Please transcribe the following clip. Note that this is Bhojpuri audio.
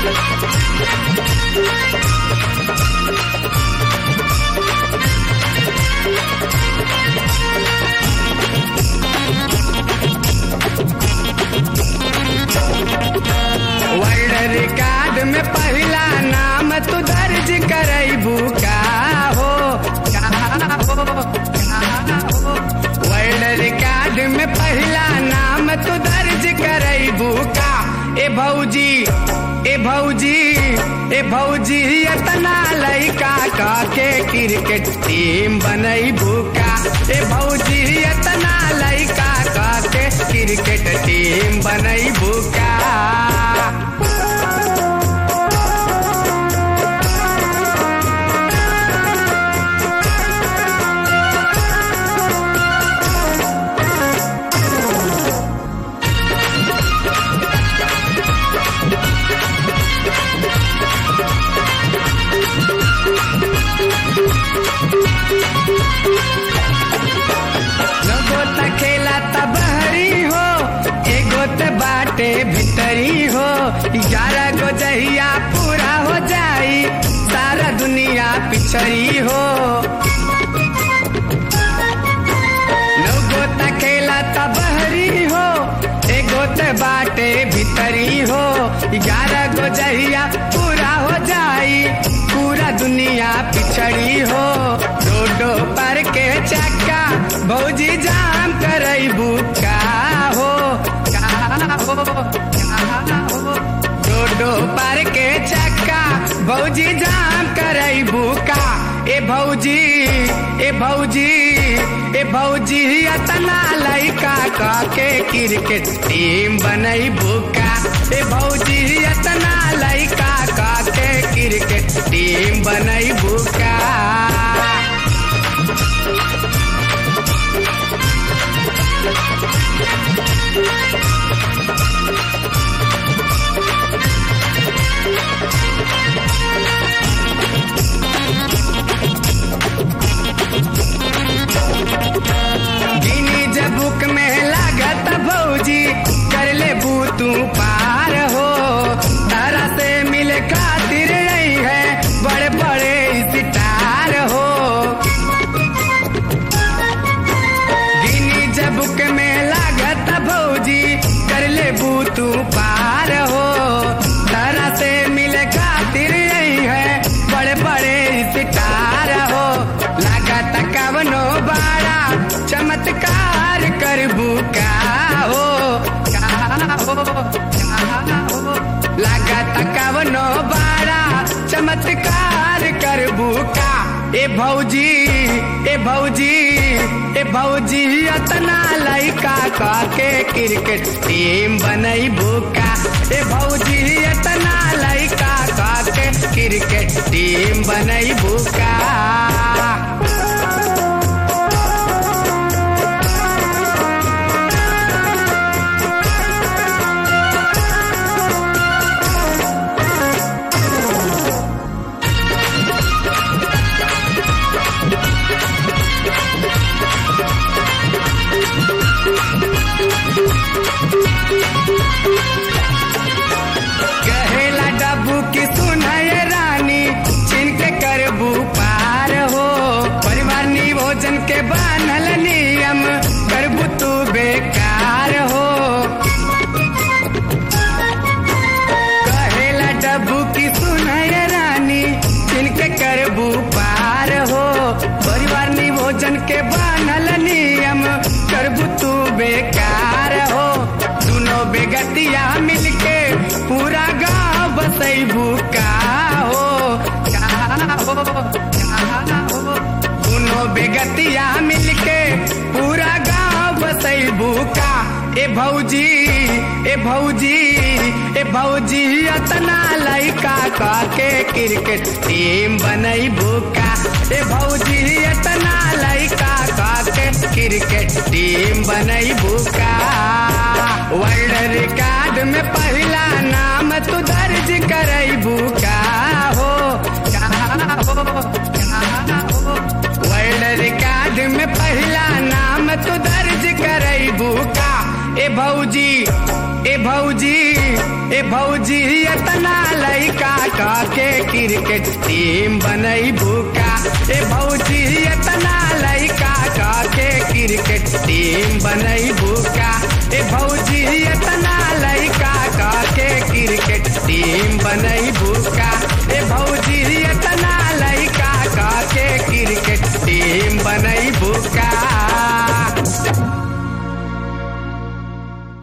वर्ल्ड रिकॉर्ड में पहला नाम तू दर्ज करैबू का हो का हो का हो वर्ल्ड रिकॉर्ड में पहला नाम तू दर्ज करैबू का ए भौजी ए भौजी ए भौजी इतना लइका का के क्रिकेट टीम बनैबू का ए भौजी इतना लइका का के क्रिकेट टीम बनैबू का लोगो त खेला त बहरी हो एगो त बाटे भीतरी हो ग्यारह गो जहिया पूरा हो जाई सारा दुनिया पिछड़ी हो लोगो त खेला त बहरी हो एगो त बाटे भीतरी हो ग्यारह गो जहिया पूरा हो जाई पूरा दुनिया पिछड़ी हो रोडो पर के चक्का भौजी जाम करैबू का हो का हो का हो रोडो पर के चक्का भौजी जाम करैबू का ए भौजी ए भौजी ए भौजी अतना लइका का के क्रिकेट टीम बनैबू का ए भौजी अतना लइका का के क्रिकेट टीम बनैबू का गिनी जबुक में लागत भौजी कर ले तू पार हो तारा से मिले खातिर नहीं है बड़े बड़े सितार हो गिनी जबुक में लागत भौजी कर ले तू पार हो तारा से मिले खातिर नहीं है बड़े बड़े सितार हो लागत कवनो बाड़ा चमत्कार करबू का हो का हो का हो लागत कवनो बाड़ा चमत्कार करबू का ए भौजी ए भौजी ए भौजी अतना लइका का के क्रिकेट टीम बनैबू का ए भौजी अतना लइका का के क्रिकेट टीम बनैबू का कहेला डब्बू की सुनाय रानी छिन के करबू पार हो परिवार निभोजन के बानल नियम करबू तू बेकार हो कहेला डब्बू की सुनाय रानी छिन के करबू पार हो परिवार निभोजन के बानल नियम करबू तू बेकार हो दोनों बेगतिया मिलके पूरा गांव बसैबू का हो का हो का हो दोनों बेगतिया मिलके पूरा गांव बसैबू का ए भौजी ए भौजी ए भौजी अतना लइका का के क्रिकेट टीम बनैबू का ए भौजी अतना लइका का के क्रिकेट टीम बनैबू का वर्ल्ड रिकॉर्ड में पहला नाम तू दर्ज करैबू का हो का हो का हो वर्ल्ड रिकॉर्ड में पहला नाम तू दर्ज करैबू का ए भौजी ए भौजी ए भौजी इतना लइका का के क्रिकेट टीम बनई बुका ए भौजी इतना लइका का के क्रिकेट टीम बनई बुका ए भौजी इतना लइका का के क्रिकेट टीम बनई बुका